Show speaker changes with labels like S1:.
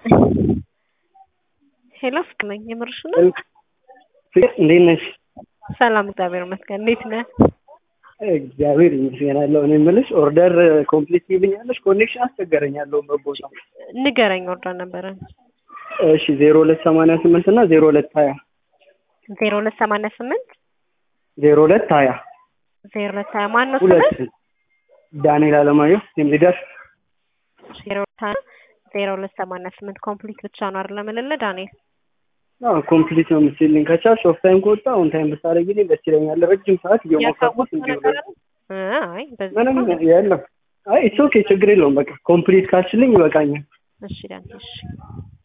S1: ሄሎ ፍቅር ነኝ። የምርሽ ነው?
S2: ፍቅር እንዴት ነሽ?
S1: ሰላም እግዚአብሔር ይመስገን። እንዴት ነህ?
S2: እግዚአብሔር ይመስገን አለሁ። እኔ የምልሽ ኦርደር ኮምፕሊት ይልኛለሽ? ኮኔክሽን አስቸገረኝ ያለሁበት ቦታ።
S1: ንገረኝ። ኦርደር ነበረን
S2: እሺ ዜሮ ሁለት ሰማንያ ስምንት እና ዜሮ ሁለት ሀያ
S1: ዜሮ ሁለት ሰማንያ ስምንት
S2: ዜሮ ሁለት ሀያ
S1: ዜሮ ሁለት ሀያ ማን ነው
S2: ሁለት
S1: ስምህ?
S2: ዳንኤል አለማየሁ ቲም ሊደር
S1: ዜሮ ሁለት ሀያ ዜሮ ሁለት ሰማንያ ስምንት ኮምፕሊት ብቻ ነው አይደል? የምልልህ ዳንኤል
S2: ኮምፕሊት ነው የምትልኝ። ከቻልሽ ኦፍ ታይም ከወጣ ኦን ታይም ብታደርጊልኝ ደስ ይለኛል። ረጅም ሰዓት እየሞከርኩት
S1: ያሳወቅኩህ
S2: እንዲሁ
S1: ነገር አለ? እ አይ በዚህ
S2: ምንም
S1: እንኳን-
S2: የለም። አይ ኢትስ ኦኬ ችግር የለውም። በቃ ኮምፕሊት ካልሽልኝ ይበቃኛል።
S1: እሺ ዳንኤል እሺ